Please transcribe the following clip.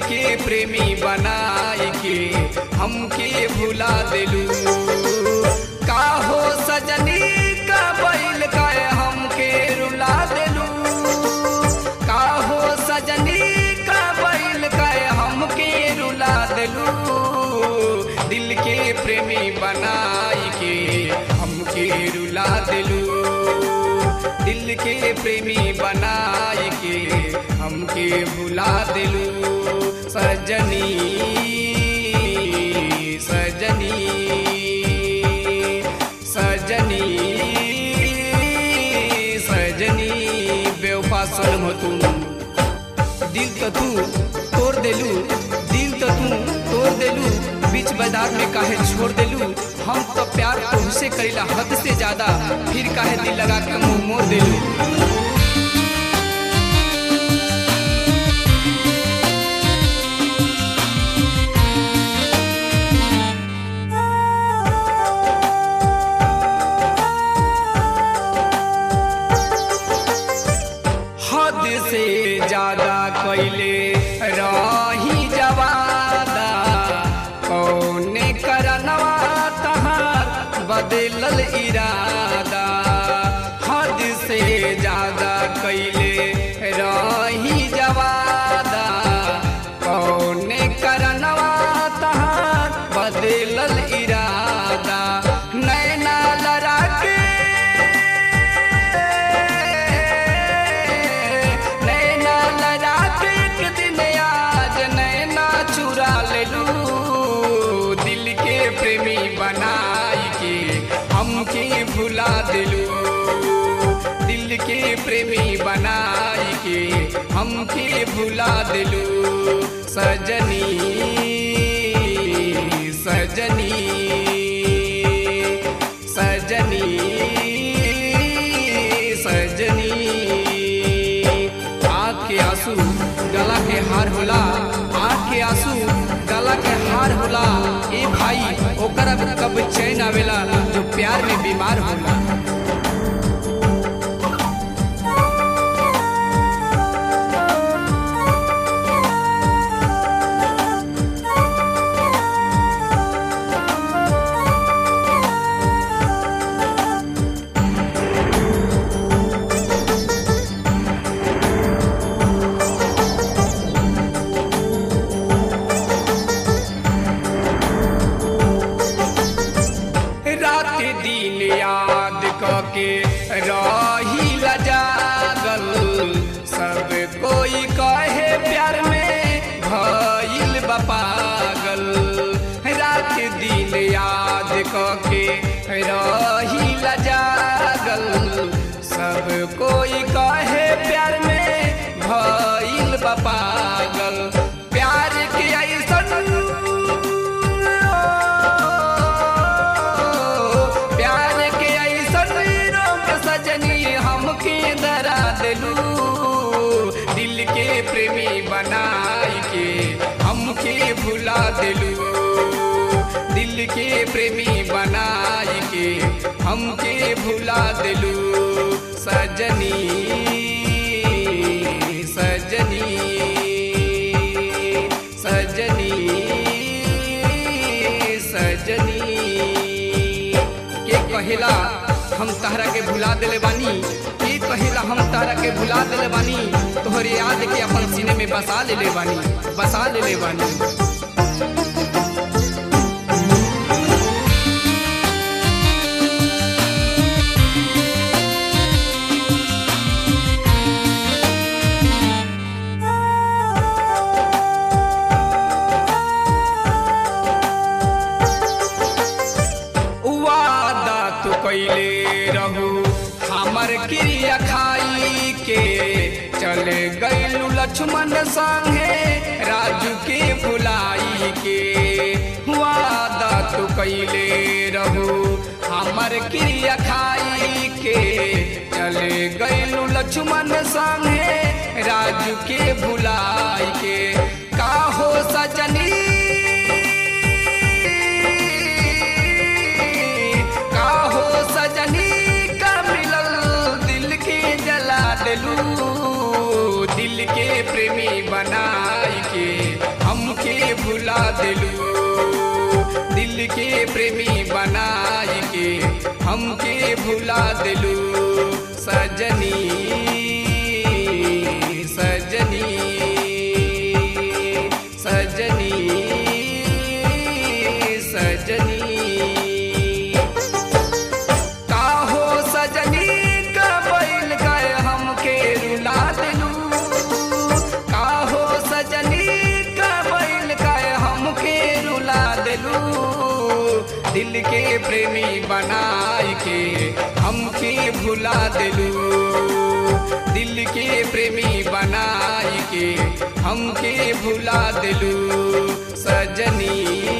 के प्रेमी बनाई के हमके भुला दिलू का हो सजनी का बैल का हमके रुला दिलू का हो सजनी का बैल का हमके रुला दिलू दिल के प्रेमी बनाई के हमके रुला दिलू दिल के प्रेमी बनाई के हमके भुला दिलू सजनी सजनी सजनी सजनी बेवफा सनम तुम दिल तो तू तोड़ देलू दिल तो तू तोड़ देलू बीच बाजार में काहे छोड़ देलू हम तो प्यार तुमसे करेला हद से ज्यादा फिर काहे दिल लगा के मुंह मोड़ देलू हद से ज्यादा कैले रही जवादा कौने करनवा तहार बदलल इरादा हद से ज्यादा कैले रही जवादा कौने करनवा तहार बदलल इरादा नैना लड़ा के नैना लड़ा के एक दिन आज नैना चुरा लेलू दिल के प्रेमी बनाई के हमके भुला दिलू दिल के प्रेमी बनाई के हमके भुला दिलू सजनी सजनी सजनी सजनी आँख के आंसू गला के हार होला आँख के आंसू गला के हार होला ए भाई ओकरा कब चैन आवेला जो प्यार में बीमार होला रात दिन याद कके रही लजागल सब कोई कहे प्यार में भइल बा पागल रात दिन याद कके रही लजागल सब कोई कहे प्यार में भइल बा पागल प्यार के ऐसन प्यार के ऐसन रोग सजनी हमके डरा दिलू दिल के प्रेमी बनाई के हमके भुला दिलू दिल के प्रेमी बनाई के हमके भुला दिलू सजनी सजनी सजनी सजनी के कहेला हम तहरा के भुला दिले बानी के कहेला हम तहरा के भुला दिले बानी तोहरे याद के अपन सीने में बसा लेले बानी बसा लेले बानी वादा तू कैले रहू हमर क्रिया खाई के चले गैलू लक्ष्मण संगे राजू के भुलाई के वादा तू कैले रहू हमर क्रिया खाई के चले गैलू लक्ष्मण संगे राजू के भुलाई के का हो सजनी का हो सजनी का मिलल दिल के जला दिलू दिल के प्रेमी बनाई के दिल के प्रेमी बनाई के हमके भुला दिलू सजनी सजनी सजनी सजनी काहो सजनी का बैल गए हमके रुला दिलू काहो सजनी का बैल गए हमके रुला दिलू दिल के प्रेमी बनाई के हमके भुला दिलू दिल के प्रेमी बनाई के हमके भुला दिलू सजनी